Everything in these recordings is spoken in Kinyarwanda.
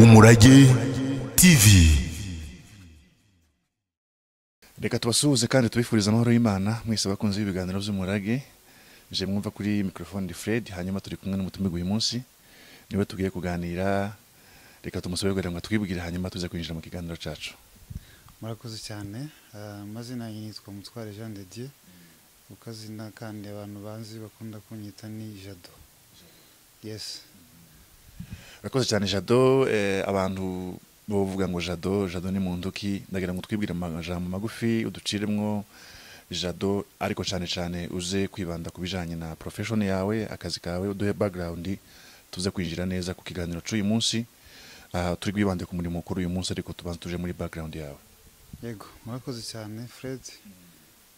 umurage tv reka tubasuhuze kandi tubifurize amahoro y'imana mwese bakunze ibiganiro by'umurage je mwumva kuri mikrofone di fred hanyuma turi kumwe n'umutumirwa uyu munsi niwe tugiye kuganira reka tumusobe kugira ngo twibwire hanyuma tuze kwinjira mu kiganiro cacu murakoze cyane Eh, amazina yanjye yitwa mutware jean de dieu kuko azina kandi abantu banzi bakunda kunyita ni jado yes urakoze cyane jado eh, abantu bavuga ngo jado jado ni muntu ki ndagira ngo twibwire amajambo magufi uduciremwo jado ariko cyane cyane uze kwibanda ku bijanye na profession yawe akazi kawe uduhe background tuze kwinjira neza ku kiganiro cy'uyu munsi aha turi bwibande ku murimo mukuru uyu munsi ariko tubanza tuje muri background yawe yego murakoze cyane fred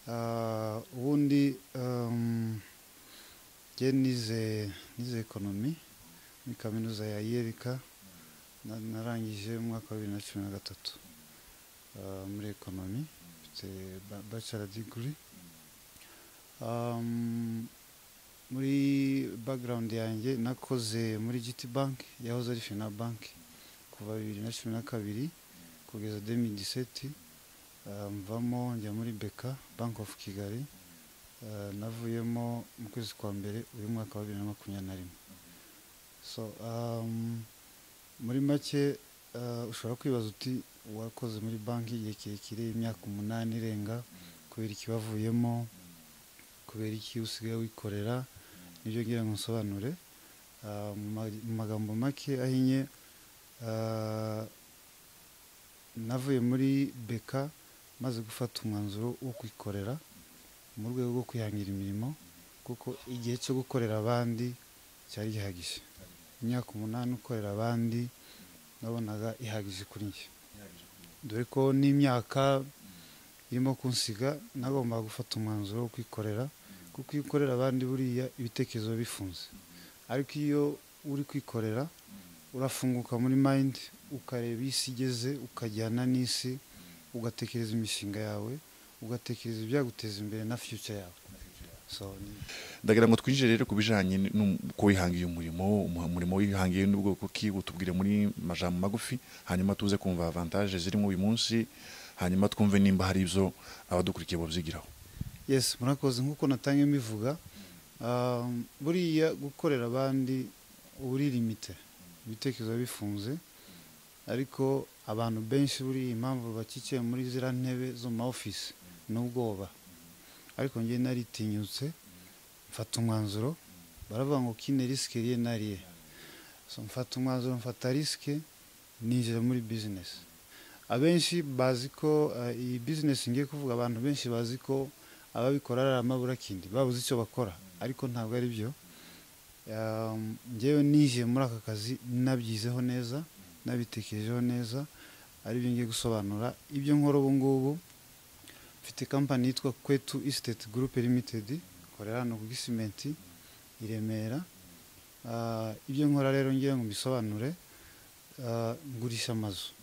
Ah, ubundi um, njye nize nize ekonomi muri kaminuza ya yerika na- narangije mu mwaka wa bibiri na cumi na gatatu Ah, muri ekonomi mfite ba- bachelor degree Um, muri background yanjye nakoze muri GT bank yahoze ari fina bank kuva bibiri na cumi na kabiri kugeza 2017 uh, mvamo njya muri beka bank of kigali uh, navuyemo mu kwezi kwa mbere uyu mwaka wa bibiri na makumyabiri na rimwe so um, muri make uh, ushobora kwibaza uti wakoze muri banki igihe kirekire imyaka umunani irenga kubera ikibavuyemo kubera iki usigaye wikorera nibyo ngira ngo nsobanure Uh, mu ma- mu magambo make ahinnye uh, navuye muri beka maze gufata umwanzuro wo kwikorera mu rwego rwo kwihangira imirimo kuko igihe cyo gukorera abandi cyari gihagije imyaka umunani ukorera abandi nabonaga ihagije kuri njye dore ko n'imyaka irimo kunsiga nagombaga gufata umwanzuro wo kwikorera kuko iyo ukorera abandi buriya ibitekerezo biba bifunze ariko iyo uri kwikorera urafunguka muri mind ukareba isi igeze ukajyana n'isi ugatekereza imishinga yawe ugatekereza ibyaguteza imbere na future yawe so ni- ndagira ngo twinjire rero ku bijanye n'uko wihangiye umurimo umuha- umurimo wihangiye n'ubwoko ki utubwire muri majambo magufi hanyuma tuze kumva avantage zirimo uyu munsi hanyuma twumve nimba hari ibyo abadukurikiye babyigiraho yes murakoze nk'uko natangiye mbivuga um, buriya gukorera abandi uri limite ibitekerezo biba bifunze ariko abantu benshi buriya impamvu bakikiye muri ziriya ntebe zo mu ma ofisi ni ubwoba ariko njye naritinyutse mfata umwanzuro baravuga ngo kine risike riye nariye so mfata umwanzuro mfata risike ninjira muri bizinesi abenshi bazi ko eh, iyi bizinesi ngiye kuvuga abantu benshi bazi ko ababikora ari amaburakindi babuze icyo bakora ariko ntabwo ari byo Um, njyewe ninjiye muri aka kazi nabyizeho neza nabitekerejeho neza ari byo ngiye gusobanura ibyo nkora ubu ngubu mfite kampani yitwa kwetu estate group limited ikorera hano ku gisimenti i remera Ah, ibyo nkora rero ngira ngo mbisobanure Ah, ngurisha amazu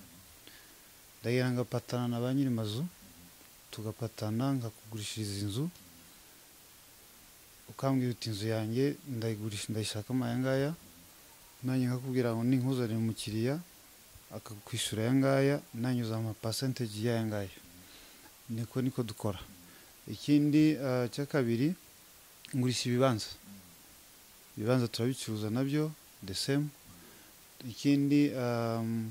ndagira ngapatana na ba nyiri mazu tugapatana nkakugurishiriza inzu ukambwira uti inzu yanjye ndayigurisha ndayishakamo aya ngaya nanjye nkakubwira ngo ninkuzanire umukiriya akakwishyura aya ngaya nanjye uzamuha amapasenteji y'aya ngaya niko niko dukora ikindi ah, cya kabiri ngurisha ibibanza ibibanza turabicuruza nabyo the same ikindi um,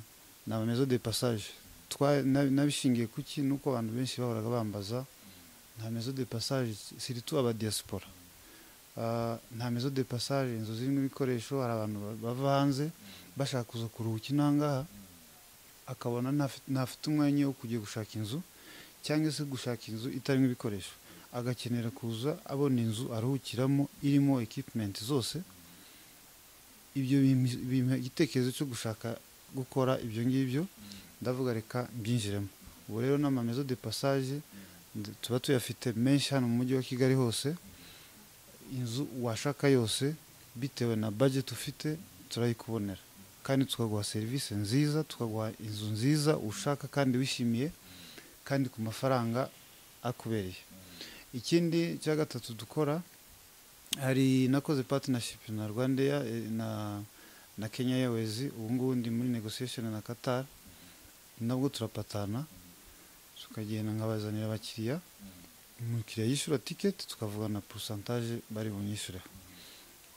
ni amamezo de passage Twa- na- nabishingiye ku ki nuko abantu benshi bahoraga bambaza nta mezo de passage siritu aba diaspora Ah, nta mezo de passage inzu zirimo ibikoresho hari abantu ba- bava hanze bashaka kuza kuruhuka inahangaha akabona ntafi- ntafite umwanya wo kujya gushaka inzu cyangwa se gushaka inzu itarimo ibikoresho agakenera kuza abona inzu aruhukiramo irimo equipment zose ibyo bimpa- bimpa igitekerezo cyo gushaka gukora ibyo ngibyo ndavuga reka mbyinjiremo ubu rero ni amamezo de passage ndi- tuba tuyafite menshi hano mu mujyi wa kigali hose inzu washaka yose bitewe na budget ufite turayikubonera kandi tukaguha serivisi nziza tukaguha inzu nziza ushaka kandi wishimiye kandi ku mafaranga akubereye ikindi cya gatatu dukora hari nakoze partnership na rwandair eh, na na kenya airways ubu ngubu ndi muri negotiation na qatar nabwo turapatana tukagenda nkabazanira abakiriya umukiriya yishyura tiketi tukavugana porosantaje bari bunyishyureho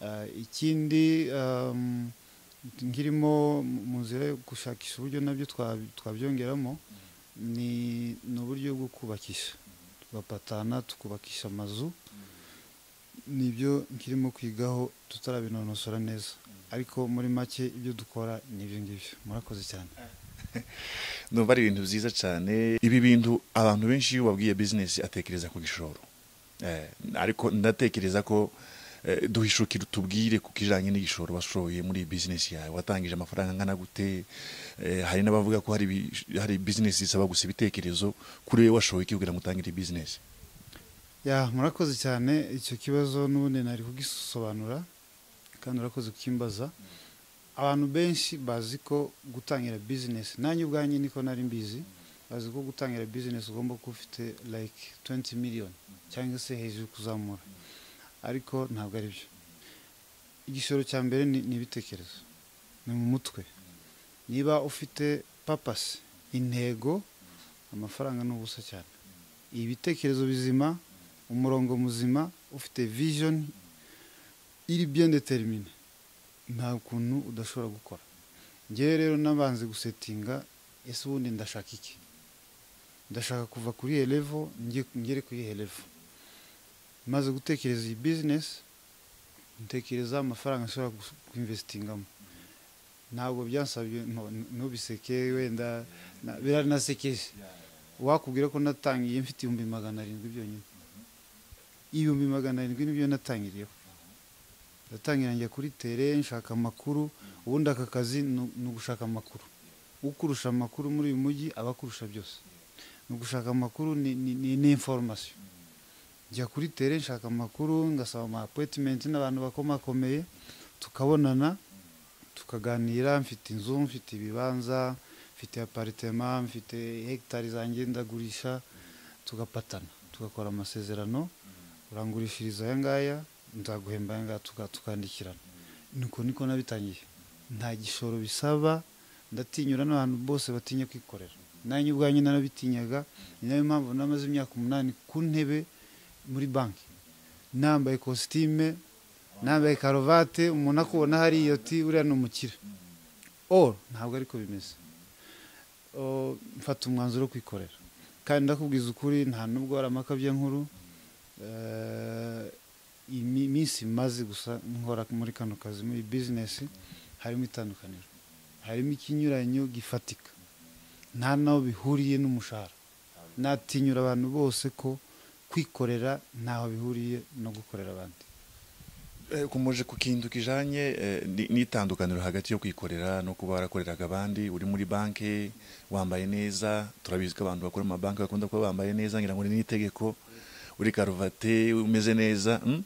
Ah, ikindi um, nkirimo mu nzira yo gushakisha uburyo nabyo twa- twabyongeramo ni ni uburyo bwo kubakisha tugapatana tukubakisha amazu nibyo nkirimo kwigaho tutarabinonosora neza ariko muri make ibyo dukora ni ibyo ngibyo murakoze cyane numva ari ibintu byiza cyane ibi bintu abantu benshi iyo babwiye bizinesi atekereza ku gishoro Eh, ariko ndatekereza ko eh, duhishuke tubwire ku kijyanye n'igishoro washoye muri iyi bizinesi yawe watangije amafaranga angana gute Eh, hari n'abavuga ko hari ibi- hari bizinesi zisaba gusa ibitekerezo kuri wowe washoye iki kugira ngo utangire iyi bizinesi ya murakoze cyane icyo kibazo n'ubundi nari kugisobanura kandi urakoze kukimbaza abantu benshi bazi ko gutangira bizinesi nanjye ubwanjye niko nari mbizi bazi ko gutangira bizinesi ugomba kuba ufite like 20 miliyoni cyangwa se hejuru kuzamura ariko ntabwo ari byo igishoro cya mbere ni ni ibitekerezo ni mu mutwe niba ufite papasi intego amafaranga ni ubusa cyane ibitekerezo bizima umurongo muzima ufite vision iri bien determine nta kuntu udashobora gukora ngewe rero nabanze gusetinga ese ubundi ndashaka iki ndashaka kuva kuri iyi level nge- ngere kuri iyi level maze gutekereza iyi business ntekereza amafaranga nshobora gus- kuinvestingamo ntabwo byansabye no- ntubiseke wenda na- biranasekeje wakubwira ko natangiye mfite ibihumbi magana arindwi byonyine ibihumbi magana arindwi nibyo natangiriyeho ndatangira njya kuri tere nshaka amakuru ubundi aka kazi ni ni ugushaka amakuru ukurusha amakuru muri uyu mujyi aba akurusha byose ni ugushaka amakuru ni ni- ni- ni information njya kuri tere nshaka amakuru ngasaba ama appointment n'abantu bakomakomeye tukabonana tukaganira mfite inzu mfite ibibanza mfite aparitema mfite hegitari zanjye ndagurisha tugapatana tugakora amasezerano urangurishiriza aya ngaya nzaguhemba aya ngaya tuka- tukandikirana nuko niko nabitangiye nta gishoro bisaba ndatinyura n'abantu bose batinya kwikorera nanjye ubwanjye narabitinyaga ni nayo mpamvu namaze imyaka umunani ku ntebe muri banki nambaye kositime nambaye karuvate umuntu akubona hariya ati uriya ni umukire oru ntabwo ariko bimeze O, mfata umwanzuro wo kwikorera kandi ndakubwiza ukuri nta nubwo hari amakabya nkuru Eh, imi- iminsi maze gusa nkora muri kano kazi muri bizinesi harimo itandukaniro harimo ikinyuranyo gifatika nta naho bihuriye n'umushahara natinyura abantu bose ko kwikorera ntaho bihuriye no gukorera abandi Eh, kumoje ku kintu kijanye eh, ni- n'itandukaniro hagati yo kwikorera no kuba warakoreraga abandi uri muri banki wambaye neza turabizi ko abantu bakora mu mabanki bakunda kuba bambaye neza ngira ngo ni n'itegeko uri karuvate umeze neza mm?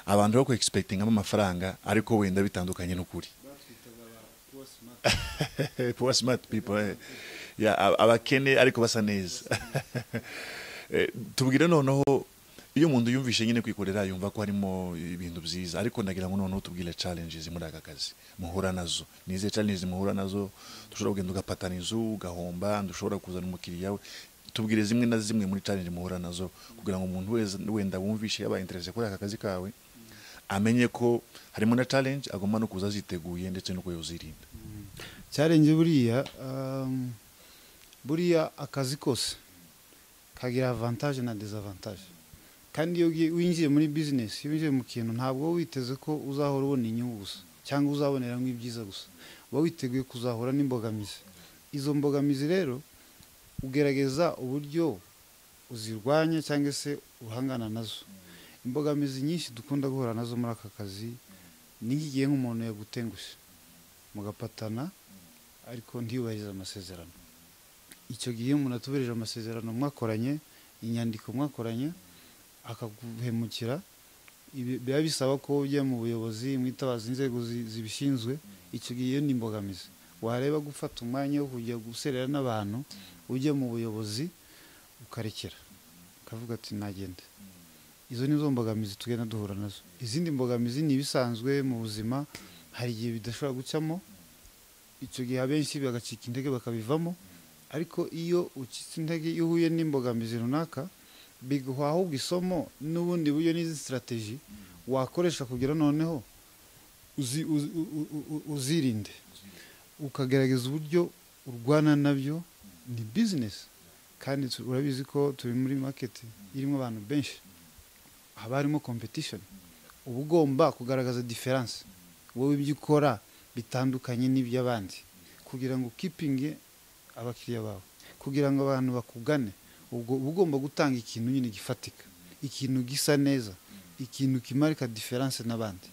abantu bako expectingamo amafaranga ariko wenda bitandukanye n'ukuri poor smart people eh. ya ab- abakene ariko basa neza Eh, tubwire noneho iyo umuntu yumvishe nyine kwikorera yumva ko harimo ibintu byiza ariko ndagira ngo noneho tubwire challenges muri aka kazi muhura nazo ni izihe challenges muhura nazo dushobora kugenda ugapatana inzu ugahomba dushobora kuzana umukiriya we tubwire zimwe na zimwe muri challenge muhura nazo kugira ngo umuntu wese wenda wumvishe yaba interese kuri aka kazi kawe amenye ko harimo na challenge agomba no kuza aziteguye ndetse no kuyozirinda cyarenze buriya um, buriya akazi kose kagira avantage na desavantage kandi iyo ugiye- winjiye muri business iyo winjiye mu kintu ntabwo uba witeze ko uzahora ubona inyungu gusa cyangwa uzaboneramo ibyiza gusa uba witeguye kuzahura n'imbogamizi izo mbogamizi rero ugerageza uburyo uzirwanya cyangwa se uhangana nazo imbogamizi nyinshi dukunda guhura nazo muri aka kazi ni nk'igihe nk'umuntu yagutengushye mugapatana ariko ntiyubahirize amasezerano icyo gihe iyo umuntu atubahirije amasezerano mwakoranye inyandiko mwakoranye akaguhemukira ibi- biba bisaba ko ujya mu buyobozi mwitabaza inzego zi- zibishinzwe icyo gihe iyo ni imbogamizi wareba gufata umwanya wo kujya guserera n'abantu ujya mu buyobozi ukarekera ukavuga ati nagende izo ni zo mbogamizi tugenda duhura nazo izindi mbogamizi ni ibisanzwe mu buzima hari igihe bidashobora gucamo icyo gihe abenshi bagacika intege bakabivamo ariko iyo ucitse intege iyo uhuye n'imbogamizi runaka biguha ahubwo isomo n'ubundi buryo n'izi sitarategi wakoresha kugira noneho uzi- uzi- u- u- u- uzirinde ukagaragaza uburyo urwana nabyo ni bizinesi kandi tu- urabizi ko turi muri maketi irimo abantu benshi haba harimo kompetishoni uba ugomba kugaragaza diferanse wowe ibyo ukora bitandukanye n'iby'abandi kugira ngo ukipinge abakiriya bawe kugira ngo abantu bakugane ubwo uba ugomba gutanga ikintu nyine gifatika ikintu gisa neza ikintu kimarika diferanse n'abandi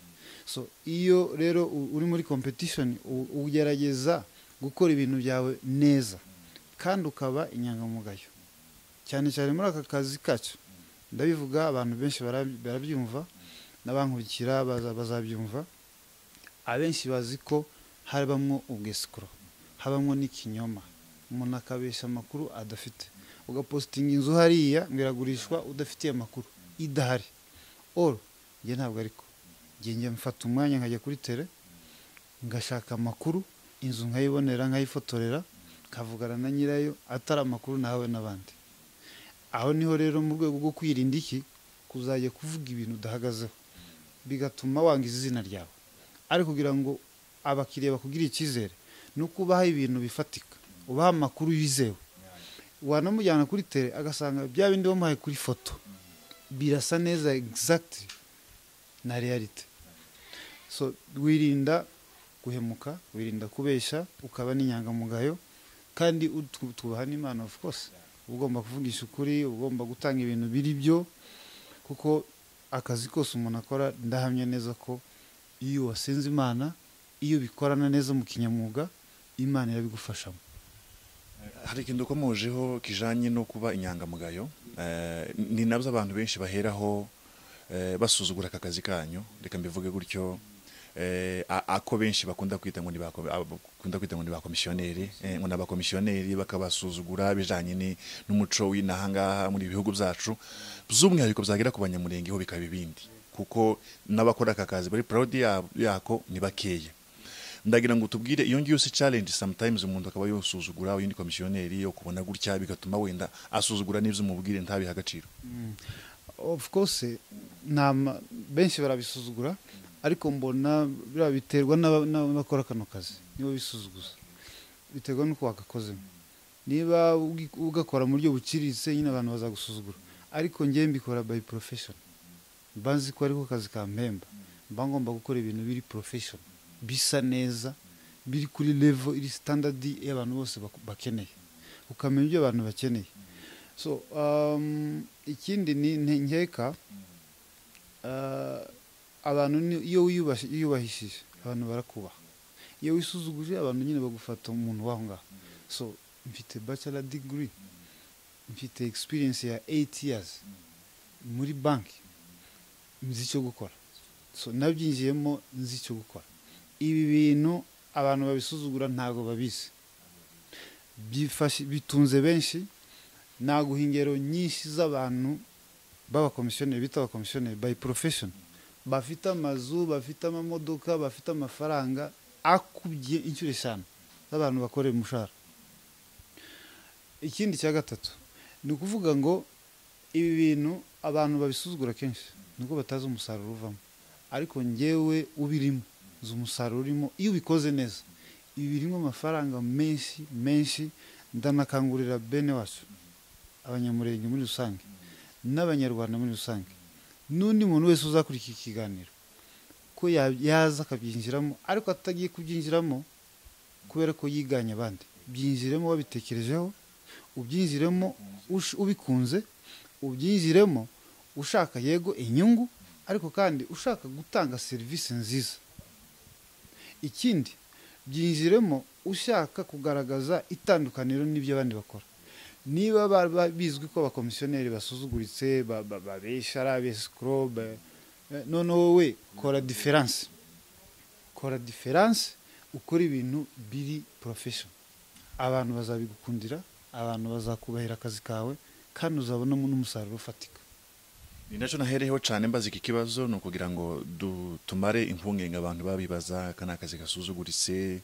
so iyo rero u- uri muri kompetishoni ugerageza gukora ibintu byawe neza kandi ukaba inyangamugayo cyane cyane muri aka kazi kacu ndabivuga abantu benshi bara- barabyumva n'abankurikira baza- bazabyumva abenshi bazi ko habamo ubwesikoro habamo n'ikinyoma umuntu akabesha amakuru adafite ugapositinga inzu hariya ngo iragurishwa udafitiye amakuru idahari oro njye ntabwo ariko njye njya mfata umwanya nkajya kuri tere ngashaka amakuru inzu nkayibonera nkayifotorera nkavugana na nyirayo atari amakuru nahawe n'abandi aho niho rero mu rwego rwo kwirinda iki kuzajya kuvuga ibintu udahagazeho bigatuma wangiza izina ryawe ari kugira ngo abakiriya bakugire icyizere ni uko ubaha ibintu bifatika ubaha amakuru yizewe wanamujyana kuri tere agasanga bya bindi wamuhaye kuri foto birasa neza egizagiti na realite so wirinda guhemuka wirinda kubeshya ukaba n'inyangamugayo kandi utu- tubaha n'imana of course uba ugomba kuvugisha ukuri uba ugomba gutanga ibintu biri byo kuko akazi kose umuntu akora ndahamya neza ko iyo wasenze imana iyo bikorana neza mu kinyamwuga imana irabigufashamo hari ikintu ukomojeho kijanye no kuba inyangamugayo eh, ni nabyo abantu benshi baheraho eh, basuzugura aka kazi kanyu reka mbivuge gutyo eh, a- ako benshi bakunda kwita ngo ni ba kom- abo bakunda kwita ngo ni ba komisiyoneri eh, ngo ni abakomisiyoneri bakabasuzugura bijanye ni- n'umuco w'inahangaha muri bihugu byacu by'umwihariko byagera ku banyamurengeho bikaba ibindi kuko n'abakora aka kazi bari proud ya- yako ni bakeya ndagira ngo tubwire iyo ngiyo si challenge sometimes umuntu akaba yosuzugura uyu ni komisiyoneri yo kubona gutya bigatuma wenda asuzugura n'ibyo umubwire ntabihe agaciro of course nta ma- benshi barabisuzugura ariko mbona biriya biterwa n'aba- n'abakora kano kazi nibo bisuzuguza biterwa n'uko wagakozemo niba ugi- ugakora mu buryo buciriritse nyine abantu bazagusuzugura ariko njyewe mbikora by profession mba nzi ko ariko kazi ka mpemba mba ngomba gukora ibintu biri profession bisa neza biri kuri level iri standard y'abantu bose bak- bakeneye ukamenya ibyo abantu bakeneye so um, ikindi ni ni- nkeka uh, abantu ni- iyo wiyubashi- iyo wiyubahishije abantu barakubaha iyo wisuzuguje abantu nyine bagufata umuntu waho ngaho so mfite bachelor degree mfite experience ya 8 years muri banki nzi icyo gukora so nabyinjiyemo nzi icyo gukora ibi bintu abantu babisuzugura ntabwo babizi Byifashe- bitunze benshi naguha ingero nyinshi z'abantu b'abakomisiyoneri bita abakomisiyoneri by profession bafite amazu bafite amamodoka bafite amafaranga akubye inshuro eshanu z'abantu bakorera umushahara ikindi cya gatatu ni ukuvuga ngo ibi bintu abantu babisuzugura kenshi nubwo batazi umusaruro uvamo ariko ngewe ubirimo uzi umusaruro urimo iyo ubikoze neza ibi birimo amafaranga menshi menshi ndanakangurira bene wacu abanyamurenge muri rusange n'abanyarwanda muri rusange n'undi muntu wese uzakurikira ikiganiro ko ya- yaza akabyinjiramo ariko atagiye kubyinjiramo kubera ko yiganye abandi byinjiremo wabitekerejeho ubyinjiremo ush- ubikunze ubyinjiremo ushaka yego inyungu ariko kandi ushaka gutanga serivisi nziza ikindi byinjiremo ushaka kugaragaza itandukaniro n'ibyo abandi bakora niba ba- ba- bizwi ko abakomisiyoneri basuzuguritse ba- ba- babesha ari abesikoro ba- eh, noneho wowe kora diferanse kora diferanse ukora ibintu biri porofeshono abantu bazabigukundira abantu bazakubahira akazi kawe kandi uzabonamo n'umusaruro ufatika ni nacyo nahereyeho cyane mbaza iki kibazo ni ukugira ngo du- tumare impungenge abantu babibaza aka ni akazi gasuzuguritse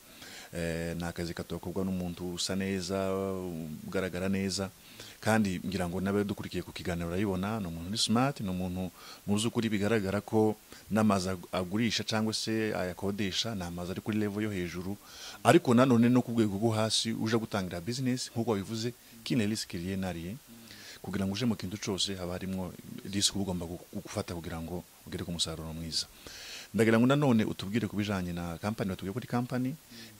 eh, ni akazi katakorwa n'umuntu usa neza ugaragara neza kandi ngira ngo n'abe dukurikiye ku kiganiro urayibona ni umuntu uri smart ni umuntu muzi ukuri bigaragara ko n'amazu ag- agurisha cyangwa se ayakodesha ni amazu ari kuri level yo hejuru ariko nanone no ku rwego rwo hasi uje gutangira business nk'uko wabivuze kine risk nariye kugira ngo uje mu kintu cyose haba harimo risk ugomba gu- gufata kugira ngo ugere ku musaruro mwiza ndagira ngo nanone utubwire ku bijanye na kampani watubwiye kuri kampani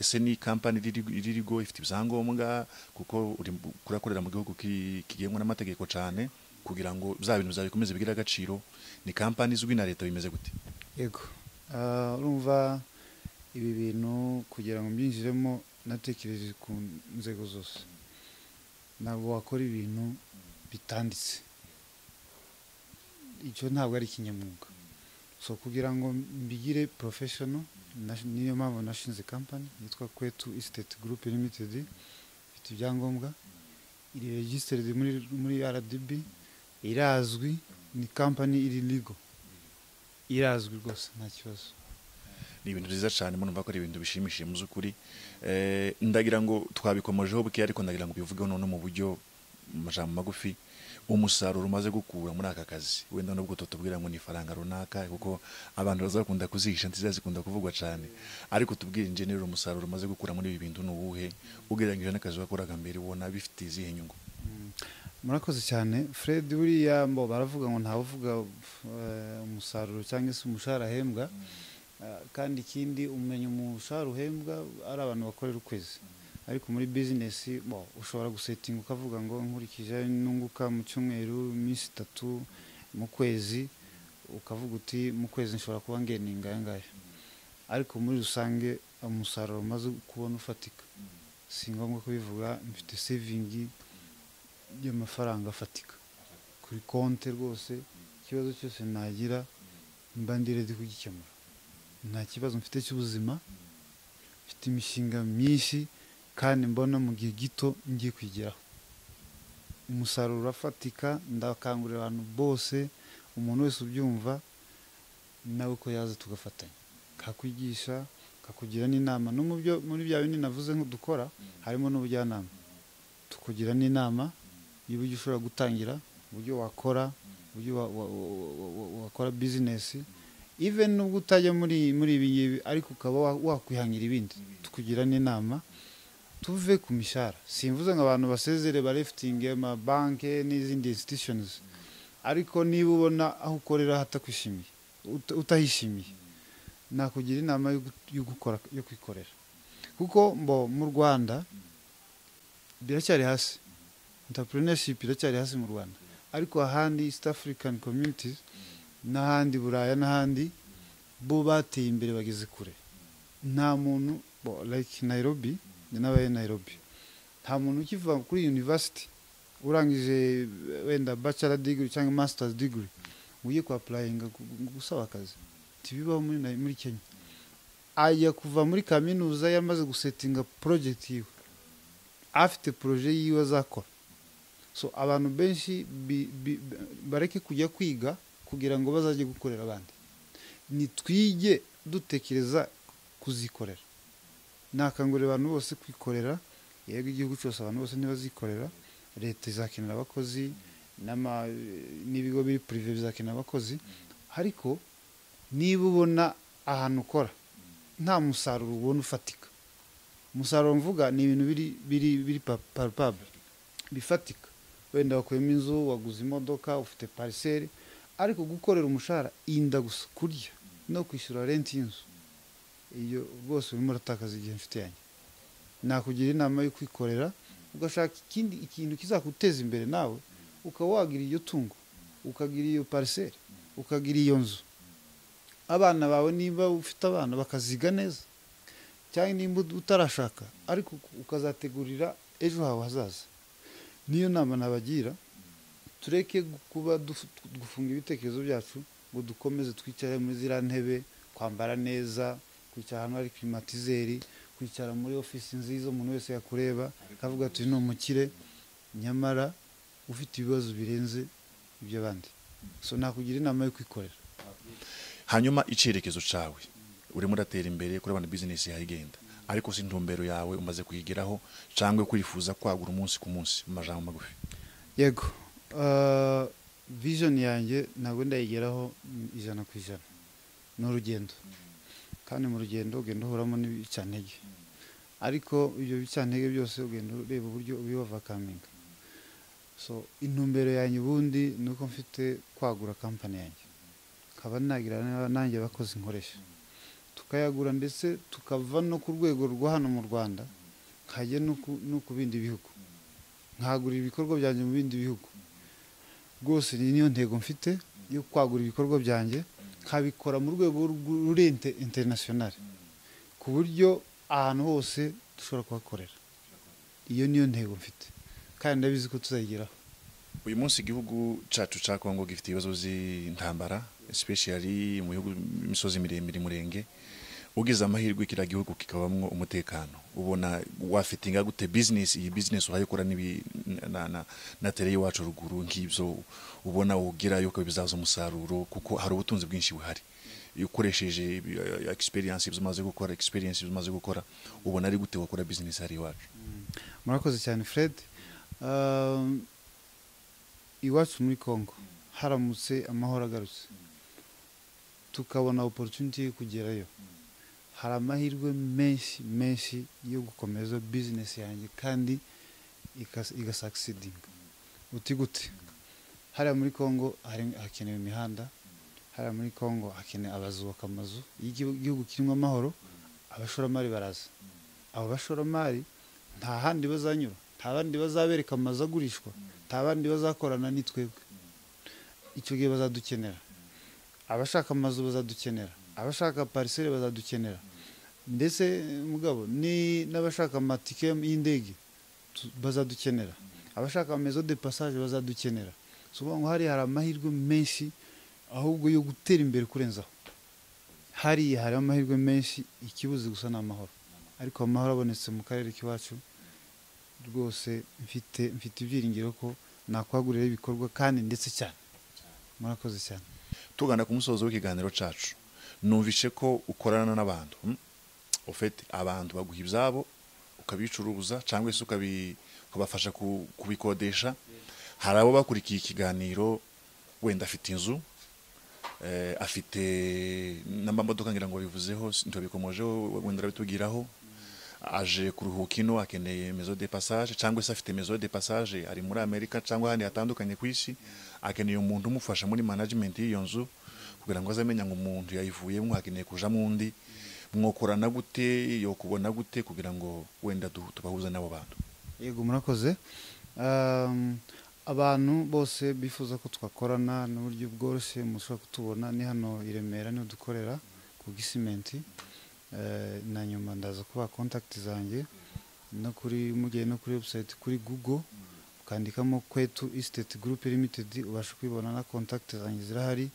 ese ni kampani riri- iririgo ifite ibyangombwa kuko uri mu- kurakorera mu gihugu ki- kigengwa n'amategeko cyane kugira ngo bya bintu byawe bikomeze bigire agaciro ni kampani izwi na leta bimeze gute yego Ah, urumva ibi bintu kugira ngo mbyinjiremo natekereje ku nzego zose ntabwo wakora ibintu bitanditse icyo ntabwo ari ikinyamwuga so kugira ngo mbigire porofeshono niyo mpamvu nashinze kampani yitwa kwetu isiteti gurupe limitedi ifite ibyangombwa iri regisiteri muri muri rdb irazwi ni kampani iri ligo irazwi rwose nta kibazo ni ibintu byiza cyane murumva ko ari ibintu bishimishije mu by'ukuri Eh, ndagira ngo twabikomojeho buke ariko ndagira ngo bivugeho none mu buryo mu majambo magufi umusaruro umaze gukura muri aka kazi wenda nubwo tutubwira ngo ni ifaranga runaka kuko abantu bazakunda kuzihisha nziza zikunda kuvugwa cyane ariko tubwire injeneri umusaruro umaze gukura muri ibi bintu ni uwuhe ugereranyije n'akazi wakoraga mbere ubona bifite izihe nyungu murakoze cyane fred buriya mbo baravuga ngo ntawuvuga eh, umusaruro cyangwa se umushahara ahembwa Ah, kandi ikindi umenya umushahara uhembwa ari abantu bakorera ukwezi ariko muri bizinesi bo ushobora gusetinga ukavuga ngo nkurikije nunguka mu cyumweru iminsi itatu mu kwezi ukavuga uti mu kwezi nshobora kuba ngeninga aya ngaya ariko muri rusange umusaruro umaze kubona ufatika si ngombwa kubivuga mfite sevingi y'amafaranga afatika kuri konti rwose ikibazo cyose nagira mba ndi redi kugikemura nta kibazo mfite cy'ubuzima mfite imishinga myinshi kandi mbona mu gihe gito ngiye kuyigeraho umusaruro urafatika ndakangurira abantu bose umuntu wese ubyumva nawe ko yaza tugafatanya kakwigisha kakugira n'inama no mu byo muri bya bindi navuze nk'udukora harimo n'ubujyanama tukugira n'inama y'uburyo ushobora gutangira uburyo wakora uburyo wa- wa- wa- wa- wa- wakora bizinesi even nubwo utajya muri muri ibi ngibi ariko ukaba wa- wakwihangira ibindi tukugira n'inama tuve ku mishahara simvuze ngo abantu basezere barefitinge amabanke n'izindi institutions ariko niba ubona aho ukorera hatakwishimiye uta- utahishimiye nakugira inama yo gu- yo gukora yo kwikorera kuko mbo mu rwanda biracyari hasi entrepreneurship iracyari hasi mu rwanda ariko ahandi east african communities n'ahandi buraya n'ahandi bo bateye imbere bageze kure nta muntu bo, like nairobi njye nabaye nairobi nta muntu ukiva kuri university urangije eh, wenda bachelor degree cyangwa masters degree ugiye kuapurayinga gusaba akazi ntibibaho muri, Nai- muri kenya ajya kuva muri kaminuza yamaze gusetinga project yiwe afite poroje yiwe azakora so abantu benshi bi- bi- bareke kujya kwiga kugira ngo bazajye gukorera abandi nitwige dutekereza kuzikorera nakangurira abantu bose kwikorera yego igihugu cyose abantu bose ntibazikorera leta izakenera abakozi n'ama- n'ibigo biri purive bizakenera abakozi ariko niba ubona ahantu ukora nta musaruro ubona ufatika umusaruro mvuga ni ibintu biri biri biri pa- palpable bifatika wenda wakuyemo inzu waguze imodoka ufite pariseri ariko gukorera umushahara inda gusa kurya no kwishyura renti y'inzu iyo bwose urimo uratakaza igihe inshuti yanjye nakugira inama yo kwikorera ugashaka ikindi ikintu kizaguteza imbere nawe ukaba wagira iyo tungo ukagira iyo pariseri ukagira iyo nzu abana bawe niba ufite abana bakaziga neza cyangwa nimba utarashaka ariko ukazategurira ejo hawe hazaza niyo nama nabagira tureke gu- kuba dufu- gufunga ibitekerezo byacu ngo dukomeze twicare muri ziriya ntebe kwambara neza kwicara ahantu hari klimatizeri kwicara muri ofisi nziza umuntu wese yakureba akavuga ati ni umukire nyamara ufite ibibazo birenze iby'abandi so nakugira inama yo kwikorera hanyuma icyerekezo cyawe urimo uratera imbere kuri abantu bizinesi yawe igenda ariko si intumbero yawe umaze kuyigeraho cyangwa kwifuza kwagura umunsi ku munsi mu majambo magufi yego ah, vision yanjye ntabwo ndayigeraho mm, ijana ku ijana ni urugendo kandi mu rugendo ugenda uhuramo n'ibicantege ariko ibyo bicantege byose ugenda ureba uburyo ubibavakaminga so intumbero yanjye ubundi ni uko mfite kwagura kampani yanjye nkaba nagira na- nanjye abakozi nkoresha tukayagura ndetse tukava no ku rwego rwo hano mu rwanda nkajya no ku- no ku bindi bihugu nkagura ibikorwa byanjye mu bindi bihugu rwose ni niyo ntego mfite yo kwagura ibikorwa byanjye nkabikora mu rwego rw- ruri inte- interinasiyonari ku buryo ahantu hose dushobora kuhakorera iyo niyo ntego mfite kandi ndabizi ko tuzayigeraho uyu munsi igihugu cyacu cya kongo gifite ibibazo by'intambara especially mu bihugu imisozi miremire murenge ugize amahirwe kiriya gihugu kikabamo umutekano ubona wafitinga gute bizinesi iyi bizinesi urayikora n'ibi- na- na- na tere y'iwacu ruguru nk'ibyo ubona ugerayo ko bizaza umusaruro kuko hari ubutunzi bwinshi buhari iyo ukoresheje ibi- eh, experience ibyo umaze gukora experience ibyo umaze gukora ubona ari gute wakora bizinesi hari iwacu murakoze cyane fred Um, iwacu muri congo haramutse amahoro agarutse tukabona opportunity yo kugerayo hari amahirwe menshi menshi yo gukomeza business yanjye kandi ikas- igasakisidinga uti gute hariya muri congo hari- hakenewe imihanda hariya muri congo hakenewe abazubaka amazu iyo igihu- igihugu kirimo amahoro abashoramari baraza abo bashoramari nta handi bazanyura nta bandi bazabereka amazu agurishwa nta bandi bazakorana nitwebwe icyo gihe bazadukenera abashaka amazu bazadukenera abashaka pariseri bazadukenera ndetse eh, mugabo ni n'abashaka amatike y'indege tu- bazadukenera abashaka mezo de passage bazadukenera so uvuga ngo hariya hari amahirwe menshi ahubwo yo gutera imbere kurenzaho hariya hari amahirwe menshi ikibuze gusa ni amahoro ariko amahoro abonetse mu karere k'iwacu rwose mfite mfite ibyiringiro ko nakwaguriraho ibikorwa kandi ndetse cyane murakoze cyane tugana ku musozo w'ikiganiro cyacu numvishe ko ukorana n'abantu mm? ufite abantu baguha ibyabo ukabicuruza cyangwa se ukabi- ukabafasha ku- kubikodesha hari abo bakurikiye ikiganiro wenda afite inzu eh, afite n'amamodoka ngira ngo bivuzeho ntibikomojeho wenda urabitubwiraho aje kuruhuka ino akeneye mezo de passage cyangwa se afite mezo de passage ari muri amerika cyangwa ahandi hatandukanye ku isi akeneye umuntu umufasha muri management y'iyo nzu kugira ngo azamenya ngo umuntu yayivuyemo akeneye kujamo undi mwokorana gute yo kubona gute kugira ngo wenda du- tubahuze n'abo bantu yego murakoze Um, abantu bose bifuza ko twakorana n'uburyo bworoshye mushobora kutubona ni hano i Remera niho dukorera ku gisimenti Eh, na nyuma ndaza kubaha kontakiti zanjye no kuri mugiye no kuri website kuri google ukandikamo kwetu estate group limited ubasha kwibona na contact zanjye zirahari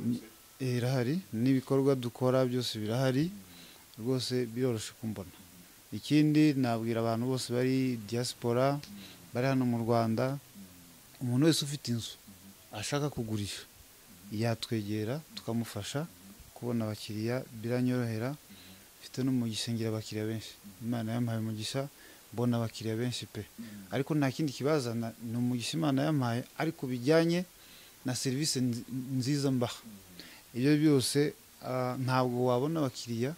Ni- eh, irahari n'ibikorwa dukora byose birahari rwose biroroshye kumbona ikindi nabwira abantu bose bari diaspora bari hano mu rwanda umuntu wese ufite inzu ashaka kugurisha yatwegera tukamufasha kubona abakiriya biranyorohera mfite no mu gisengera abakiriya benshi imana yampaye umugisha mbona abakiriya benshi pe ariko nta kindi kibazana ni umugisha imana yampaye ariko bijyanye na serivisi nzi- nziza mbaha ibyo byose ah, ntabwo wabona abakiriya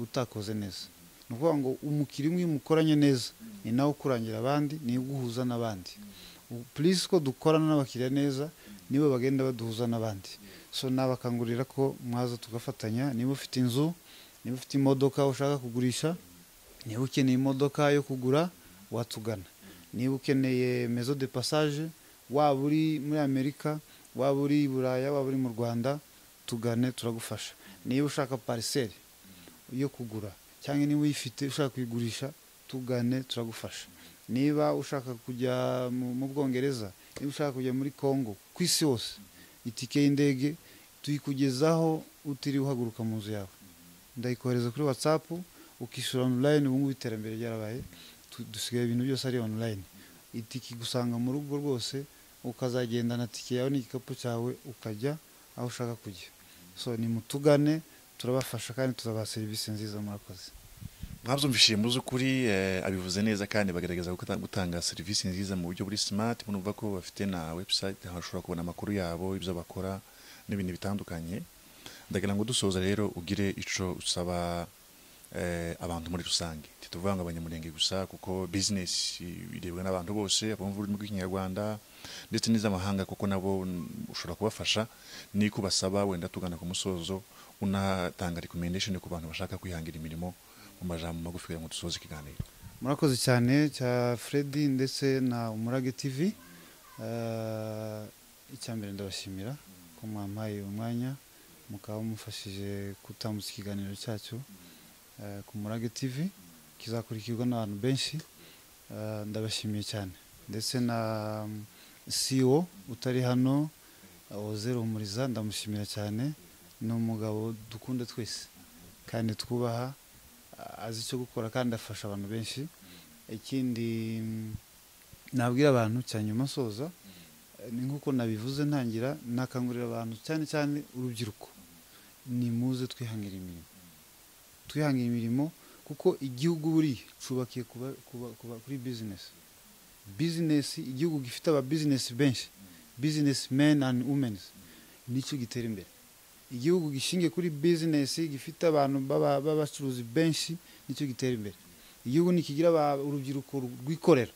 utakoze neza ni ukuvuga ngo umukiriya umwe iyo umukoranye neza ni nawe ukurangira abandi ni uguhuza n'abandi purisi ko dukorana n'abakiriya neza nibo bagenda baduhuza n'abandi so nabakangurira ko mwaza tugafatanya niba ufite inzu niba ufite imodoka ushaka kugurisha niba ukeneye imodoka yo kugura watugana niba ukeneye mezo de passage waba uri muri amerika waba uri i buraya waba uri mu rwanda tugane turagufasha niba ushaka pariseri yo kugura cyangwa niba uyifite ushaka kuyigurisha tugane turagufasha niba ushaka kujya mu mu bwongereza niba ushaka kujya muri congo ku isi hose itike y'indege tuyikugezaho utiriwe uhaguruka mu nzu yawe ndayikohereza kuri whatsapp ukishyura online ubu ngubu iterambere ryarabaye Tu- dusigaye ibintu byose ari online itike igusanga mu rugo rwose ukazagendana tike yawe n'igikapu cyawe ukajya aho ushaka kujya so ni mutugane turabafasha kandi tuzabaha serivisi nziza murakoze mwabyumvishije mu by'ukuri eh, abivuze neza kandi bagaragaza ko gutanga- gutanga serivisi nziza mu buryo buri smart murumva ko bafite na website aho ushobora kubona amakuru yabo ibyo bakora n'ibintu bitandukanye ndagira ngo dusoza rero ugire ico usaba eh, abantu muri rusange ntituvuga ngo abanyamurenge gusa kuko business irebwa n'abantu bose abumva ururimi rw'ikinyarwanda ndetse n'iz'amahanga kuko nabo mm, ushobora kubafasha niko basaba wenda tugana ku musozo unatanga recommendation ku bantu bashaka kwihangira imirimo mu majambo magufi kugira ngo dusoze ikiganiro murakoze cyane cya Freddy ndetse na umurage tv Eh, icya mbere ndabashimira ko mwampaye umwanya mukaba mumfashije gutambutsa ikiganiro cyacu eh, ku murage tv kizakurikirwa n'abantu benshi Eh, ndabashimiye cyane ndetse na mm, CEO utari hano Ozero Humuriza ndamushimira cyane ni umugabo dukunda twese kandi twubaha a- azi icyo gukora kandi afasha abantu benshi ikindi mm, nabwira abantu cya nyuma soza eh, ni nk'uko nabivuze ntangira nakangurira abantu cyane cyane urubyiruko nimuze twihangira imirimo twihangira imirimo kuko igihugu buriya cubakiye kuba- kuba- kuba- kuri bizinesi bizinesi igihugu gifite ababizinesi benshi bizinesi meni andi wumeni nicyo gitera imbere igihugu gishingiye kuri bizinesi gifite abantu b'aba- b'abacuruzi benshi nicyo gitera imbere igihugu nikigira aba- urubyiruko rwikorera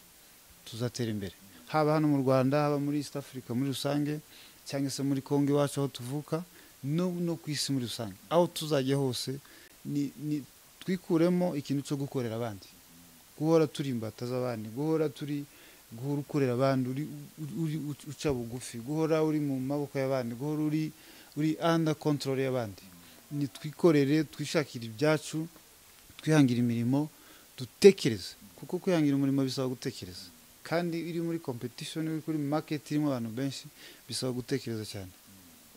tuzatera imbere haba hano mu rwanda haba muri east africa muri rusange cyangwa se muri congo iwacu aho tuvuka no, no ku isi muri rusange aho tuzajya hose ni, ni, twikuremo ikintu cyo gukorera abandi guhora turi imbata z'abandi guhora turi guhora ukorera abandi uri, uri, uri uc- uca bugufi guhora uri mu maboko y'abandi guhora uri uri under control y'abandi ni twikorere twishakire ibyacu twihangira imirimo dutekereze kuko kwihangira umurimo bisaba gutekereza kandi iri muri competition iri kuri market irimo abantu benshi bisaba gutekereza cyane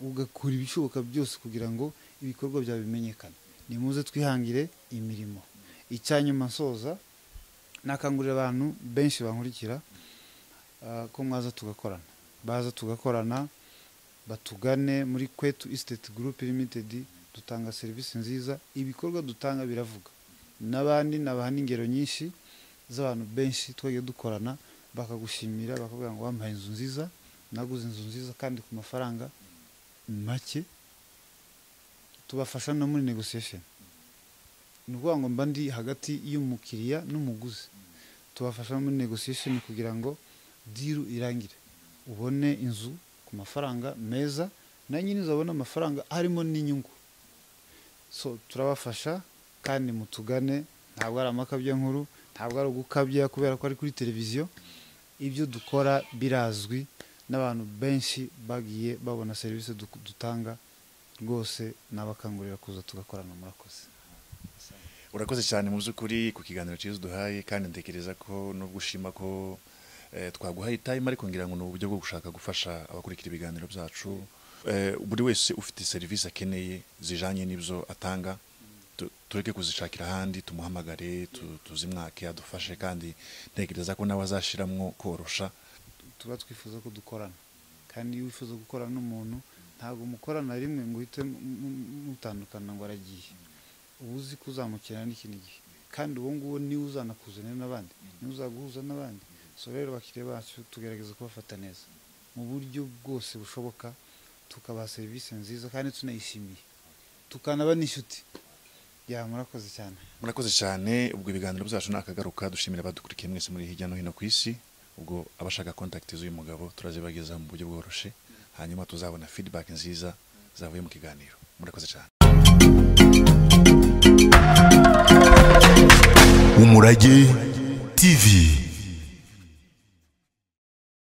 ugakora ibishoboka byose kugira ngo ibikorwa byawe bimenyekane nimuze twihangire imirimo icyanyuma nsoza nakangurira abantu benshi bankurikira ah, ko mwaza tugakorana baza tugakorana batugane muri kwetu estate group limited dutanga serivisi nziza ibikorwa dutanga biravuga n'abandi nabaha n'ingero nyinshi z'abantu benshi twagiye dukorana bakagushimira bakavuga ngo wampaye inzu nziza naguze inzu nziza kandi ku mafaranga make tubafasha no muri negotiation ni ukuvuga ngo mba ndi hagati y'umukiriya n'umuguzi tubafasha no muri negotiation kugira ngo diru irangire ubone inzu ku mafaranga meza na nyine uzabona amafaranga harimo n'inyungu so turabafasha kandi mutugane ntabwo ari amakabyankuru ntabwo ari ugukabya kubera ko ari kuri televiziyo ibyo dukora birazwi n'abantu benshi bagiye babona serivisi du- dutanga rwose nabakangurira kuza tugakorana murakoze urakoze cyane mu by'ukuri ku kiganiro cyiza duhaye kandi ntekereza ko nubwo ushima ko eh, twaguhaye time ariko ngira ngo ni uburyo bwo gushaka gufasha abakurikira ibiganiro byacu Eh, buri wese ufite serivisi akeneye zijanye n'ibyo atanga tu- tureke kuzishakira ahandi tumuhamagare tu- tuzimwake adufashe kandi ntekereza ko nawe azashiramwo korosha tuba twifuza ko dukorana kandi iyo wifuza gukorana n'umuntu ntabwo mukorana rimwe ngo uhite mu- mu- mutandukana ngo aragiye uba uzi ko uzamukenera n'ikindi gihe kandi uwo nguwo niwe uzanakuzanira n'abandi niwe uzaguhuza n'abandi so rero abakiriya bacu tugerageza kubafata neza mu buryo bwose bushoboka tukabaha serivisi nziza kandi tunayishimiye tukanaba n'inshuti ya murakoze cyane murakoze cyane ubwo ibiganiro byacu ni akagaruka dushimira abadukurikiye mwese muri hirya no hino ku isi ubwo abashaka kontakiti z'uyu mugabo turazibagezaho mu buryo bworoshye hanyuma tuzabona feedback nziza zavuye mu kiganiro murakoze cyane Umurage TV.